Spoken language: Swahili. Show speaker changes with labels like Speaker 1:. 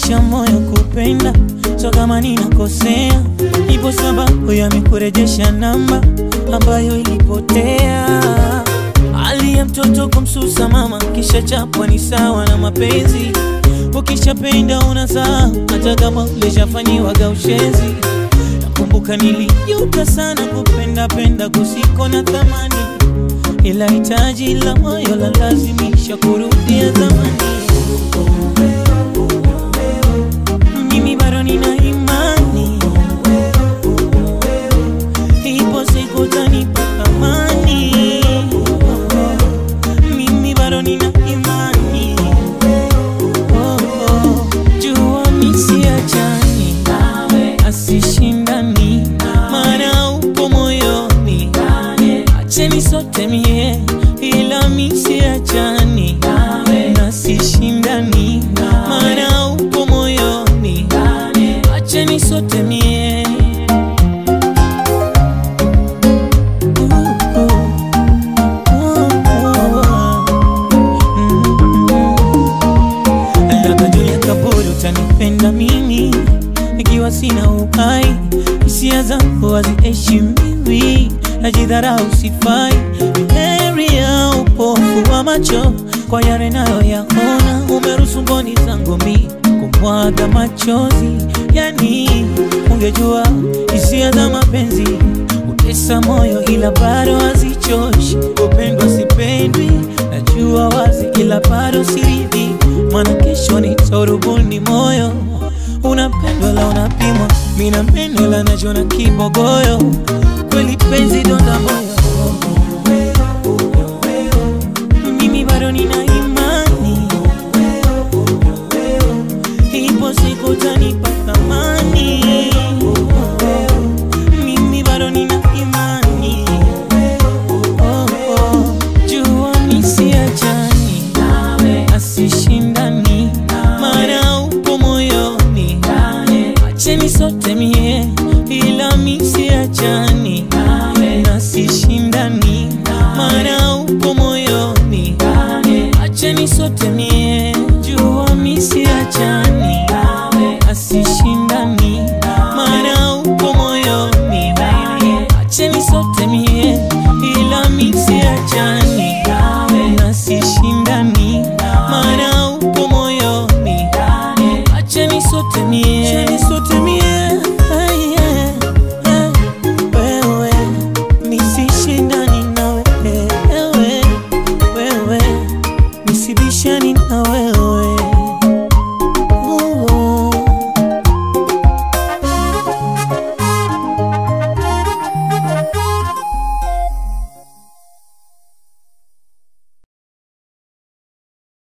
Speaker 1: umeuonyesha moyo kupenda, so kama ninakosea, ipo sababu ya mikurejesha namba ambayo ilipotea. Hali ya mtoto kumsusa mama, kisha chapwa ni sawa na mapenzi. Ukishapenda unazaa, hata kama ulishafanyiwaga ushenzi. Nakumbuka nilijuta sana kupenda penda kusiko na thamani, ila hitaji la moyo la lazimisha kurudia zamani. Mimi bado nina imani, ipo siku utanipa amani. Mimi bado nina imani, oh, oh. jua misiachani asishindani, maana upo moyoni, acheni sote mie, ila misiachani na sishindani, maana upo moyoni, acheni sote mie Uh, uh, uh, uh. Labda juu ya kaburi utanipenda mimi ikiwa sina uhai, hisia zangu haziheshimiwi, najidharau, sifai. Heri ya upofu wa macho kwa yale nayoyaona, umeruhusu mboni zangu mi kumwaga machozi. Yani ungejua hisia za mapenzi utesa moyo, ila bado hazichoshi. Kupendwa sipendwi, najua wazi, ila bado siridhi, maana kesho nitorubuni moyo unapendwa la unapimwa, mina meno la najona kibogoyo, kweli penzi donda moyo. Mimi bado nina imani, ipo siku utanipa thamani. Mimi bado nina imani, oh, oh. jua misiachani asishindani, maana upo moyoni, acheni sote mie, ila misiachani na sishindani, maana upo moyoni, acheni sote mie, jua misiachani asishindani, maana upo moyoni, acheni sote mie, ila misiachani na sishindani, maana upo moyoni, acheni sote mie, acheni sote mie, Ay, yeah, yeah. wewe misishindani na wewe, wewe misibishani na wewe